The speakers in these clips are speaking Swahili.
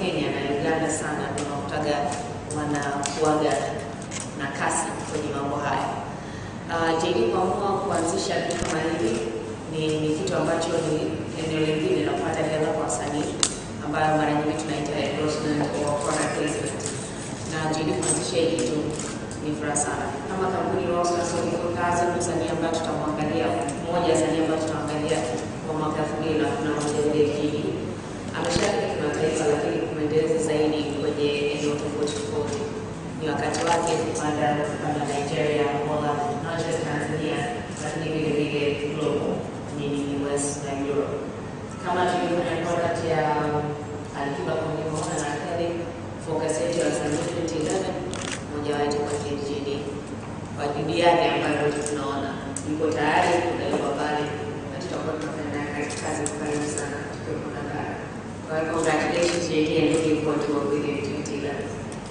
Kenya na Uganda sana ndio unakutaga wanakuaga na kasi kwenye mambo haya. Uh, JD kuamua kuanzisha kitu kama hivi ni, ni kitu ambacho ni eneo lingine la kupata hela kwa wasanii ambayo mara nyingi tunaita endorsement or product placement, na JD kuanzisha hii kitu ni furaha sana. Kama kampuni Roscas Surgical Kazi, msanii ambaye tutamwangalia, mmoja ya wasanii ambayo tutaangalia kwa mwaka elfu mbili na kumi na moja vile JD ameshafika kimataifa, lakini kumeendeleza zaidi kwenye eneo tofauti tofauti. Ni wakati wake kupanda kupanda Nigeria, Angola, not just Tanzania, lakini vile vile global, meaning US na Europe. Kama tulivyofanya product ya Alikiba kwa Mlimona na Kelly, focus yetu ya wasanii 2011 mmoja wao itakuwa KJD kwa juhudi yake ambayo tunaona yuko tayari kupelekwa pale na tutakuwa tunafanya naye kazi kazi kwa karibu sana tukiwa na bara. Kwa hiyo congratulations JD and looking forward to work with you in 2011.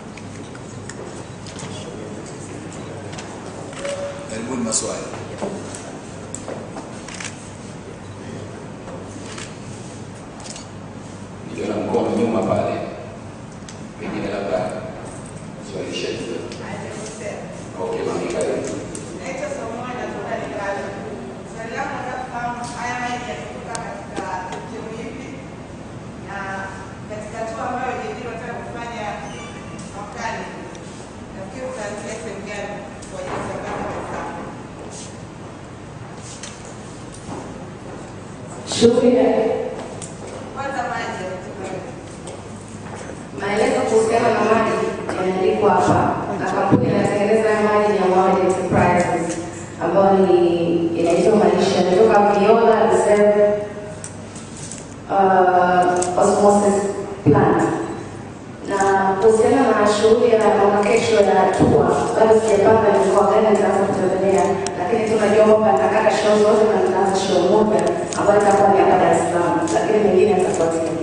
Karibuni maswali. Niliona mkono nyuma pale, pengine labda swali shetu. Okay, mami, karibu. Shughuli ya maelezo kuhusiana na maji yameandikwa hapa, na kampuni inatengeneza haya maji ni ya Mohamed Enterprises ambayo ni inaitwa Maisha, inatoka Viola Reserve uh, Osmosis Plant. Na kuhusiana na shughuli ya mwaka kesho ya tua, bado sijapanga ni mkoa gani nitaanza kutembelea, lakini tunajua kwamba nitakata show zote na nitaanza show moja ambayo itakuwa ni hapa Dar es Salaam, lakini mengine yatafuatia.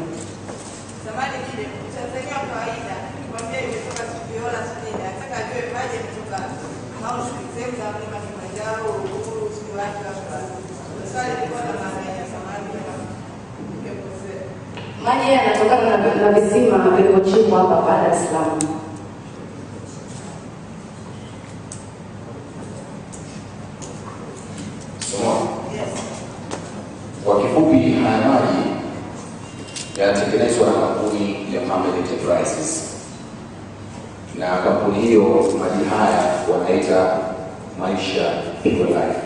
Maji yanatokana na, na visima vilivyochimbwa hapa hapa Dar es Salaam. Somo. Kwa kifupi, haya maji yanatengenezwa na kampuni ya Mohamed Enterprises, na kampuni hiyo maji haya wanaita Maisha Pure Life.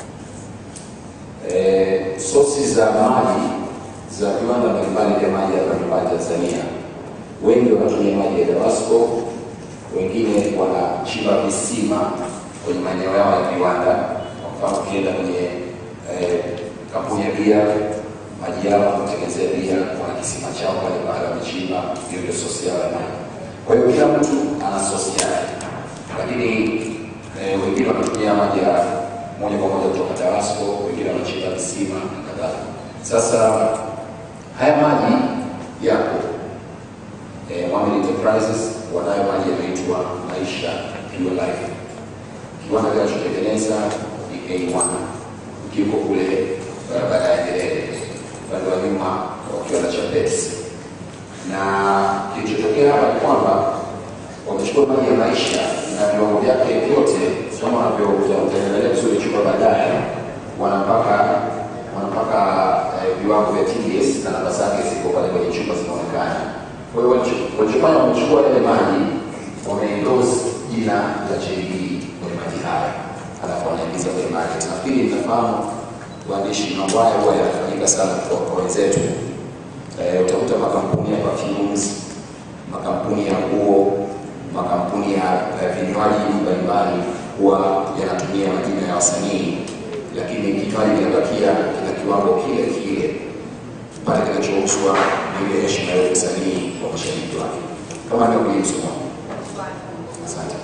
Eh, sosi za maji za viwanda mbalimbali vya maji hapa nyumbani Tanzania, wengi wanatumia maji ya Dawasco, wengine wanachimba visima kwenye maeneo yao ya viwanda. Kwa mfano, ukienda kwenye eh, kampuni ya bia, maji yao wanatengenezea bia, wana kisima chao pale pale wamechimba, hiyo ndio sosi yao ya maji. Kwa hiyo kila mtu ana sosi yake, lakini eh, wengine wanatumia maji ya moja kwa moja kutoka Dawasco, wengine wanachimba visima na kadhalika. Sasa haya maji yapo eh, Mohamed Enterprises wanayo maji yanaitwa Maisha Pure Life. Kiwanda kinachotengeneza ni A1 kiko kule barabara ya Nyerere upande wa nyuma wa kiwanda cha Pepsi, na kilichotokea hapa ni kwamba wamechukua maji ya Maisha na viwango vyake vyote kama wanavyotengenezea vizuri chupa baadaye, wanampaka wanampaka eh, viwango vya TDS na namba zake ziko pale kwenye chupa zinaonekana. Kwa hiyo walicho- walichofanya wamechukua yale maji wameendorse jina la JD kwenye maji haya, alafu wanaingiza kwenye market. Nafikiri mnafahamu waandishi, mambo haya huwa yanafanyika sana kwa kwa wenzetu. Eh, utakuta makampuni ya perfumes, makampuni ya nguo, makampuni ya ya vinywaji mbalimbali huwa yanatumia majina ya wasanii, lakini kinywaji kinabakia kina kiwango kile kile pale kinachouzwa ni ile heshima ya msanii kwa mashabiki wake. Kama ndio kulizo. Asante.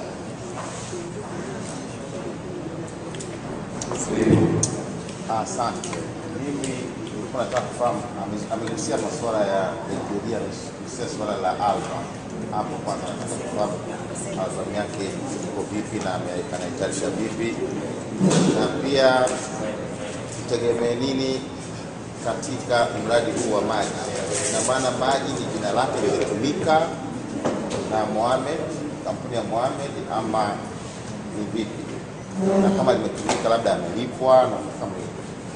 Silipo. Asante. Mimi nilikuwa nataka kufahamu, ame- amegusia masuala ya Nigeria, amegusia suala la album. Hapo kwanza nataka kufahamu album yake iko vipi na ame- anaitayarisha vipi, na pia tutegemee nini katika mradi huu wa maji. Na maana maji ni jina lake lilitumika na Mohamed, kampuni ya Mohamed ama ni vipi? Na kama limetumika labda amelipwa na kama hivyo.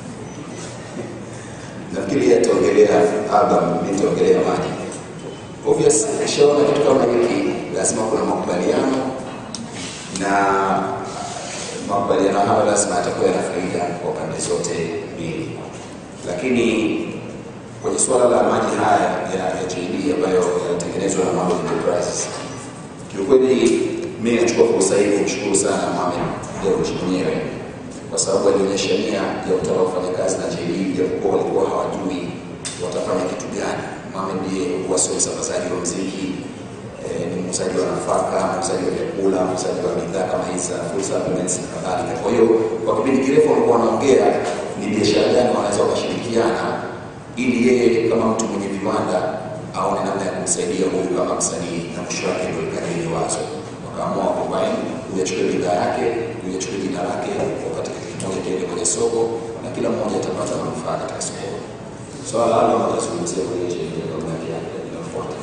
nafikiri yeye ataongelea album, mimi nitaongelea maji. Obvious, ukishaona kitu kama hiki lazima kuna makubaliano na makubaliano hayo lazima yatakuwa yana faida kwa pande zote mbili, lakini kwenye suala la maji haya ya ya JD ambayo yanatengenezwa na Mohamed Enterprises, kiukweli mimi nachukua fursa hii kumshukuru sana Mohamed Dewji mwenyewe kwa sababu alionyesha nia ya kutaka kufanya kazi na JD japokuwa walikuwa hawajui watafanya kitu gani. Mohamed ndiye huwa sio msambazaji wa mziki eh, ni muuzaji wa nafaka, muuzaji wa vyakula, muuzaji wa bidhaa kama hizi za food supplements na kadhalika. Kwa hiyo kwa kipindi kirefu walikuwa wanaongea ni biashara gani wanaweza wakashirikiana ili yeye kama mtu mwenye viwanda aone namna ya kumsaidia huyu kama msanii, na mwisho wake ndio ikaja ile wazo, wakaamua combine, huyu achukue bidhaa yake, huyu achukue jina lake, wakati kitu kimoja kiende kwenye soko na kila mmoja atapata manufaa katika soko. Swala la album atazungumzia kwenye ile album yake inayofuata.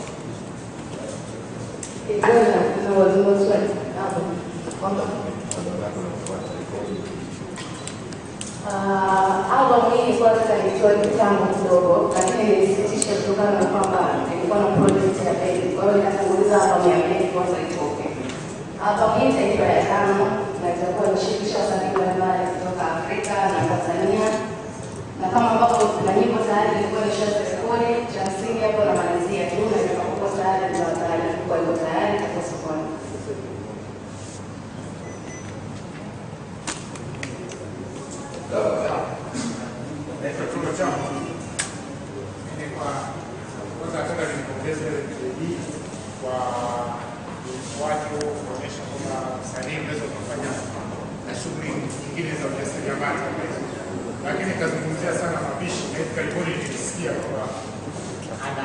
na wazungu swali hapo kwamba Uh, album hii ilikuwa sasa nilitoa kitambo kidogo, lakini nilisitisha kutokana na kwamba nilikuwa na project ya bendi, kwa hiyo nikatanguliza album ya bendi kwanza itoke. Album hii itaitwa ya tano na itakuwa inashirikisha wasanii mbalimbali kutoka Afrika na Tanzania, na kama ambavyo kuna nyimbo tayari ilikuwa nishazirekodi, cha msingi hapo namalizia tu, na itakapokuwa tayari nitawataarifu kwa iko tayari itakuwa sokoni. naitwa Tuma Chama. Mimi kwa kwanza nataka nimpongeze bidii kwa watu kuonyesha kwamba msanii unaweza ukafanya na shughuli nyingine za ujasiriamali kama hizo, lakini nikazungumzia sana mapishi, na hivi karibuni nilisikia kwamba ana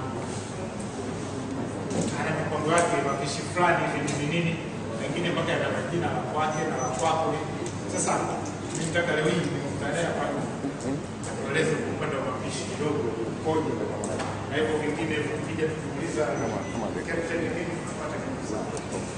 ana mipango yake mapishi fulani hivi nini nini, mengine mpaka yana majina la kwake na la kwako. Sasa mimi nataka leo hii nimkutane hapa atueleze kwa upande wa mapishi kidogo ukoje, na hivyo vingine vikija tukiuliza captain nini tunapata kitu sawa.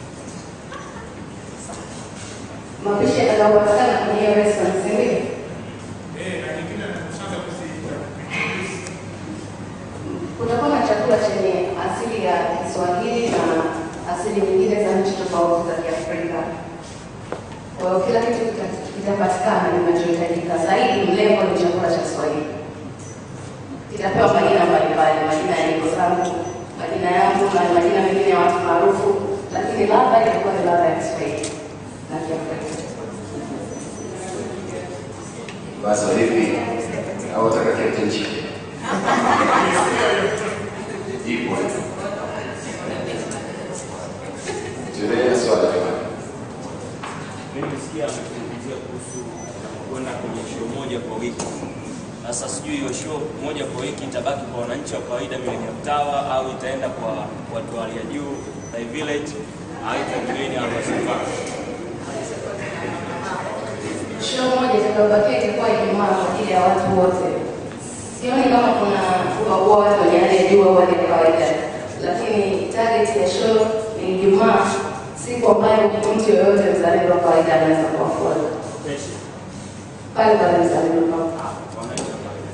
Mapishi yatakayopatikana kwenye hiyo restaurant, si ndio? Eh, na nyingine nakushaga kuzi Kutakuwa na chakula chenye asili ya Kiswahili na asili nyingine za nchi tofauti za Kiafrika. Kwa hiyo kila kitu kita- kitapatikana kinachohitajika. Zaidi mlengo ni chakula cha Kiswahili. Kitapewa majina mbalimbali, majina ya nyimbo zangu, majina yangu na majina mengine ya watu maarufu, lakini ladha itakuwa ni ladha ya Kiswahili na Kiafrika. Basi vipi? Au wataka captain chicken? Ipo. Tuendelee na swali jamani. Mimi sikia amezungumzia kuhusu kwenda kwenye show moja kwa wiki. Sasa sijui hiyo show moja kwa wiki itabaki kwa wananchi wa kawaida Millennium Tower au itaenda kwa watu wa hali ya juu Thai Village au itakuweni Almasafara. Show moja itakayobakia itakuwa Ijumaa kwa ajili ya watu wote. Sioni kama kuna kuwaua watu wenye hali ya juu au hali ya kawaida, lakini target ya show ni Ijumaa, siku ambayo mtu yoyote mzalendo wa kawaida anaweza kuafuata Kesho. pale pale mzalendo kwa Wananchi wa kawaida.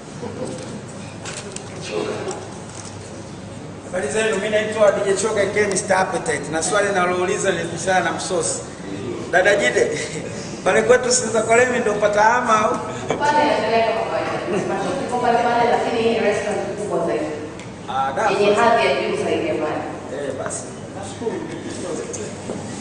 Choka. Habari zenu, mimi naitwa DJ Choka aka Mr. Appetite na swali nalouliza ni kuhusiana na msosi. Dada Jide, pale kwetu Sinza Kolemi ndio pata ama au? pale inaendelea kama kawaida. Macho kiko pale pale, lakini hii ni restaurant kubwa zaidi Ah, da. yenye hadhi ya juu zaidi ya pale. Eh, basi. Nashukuru.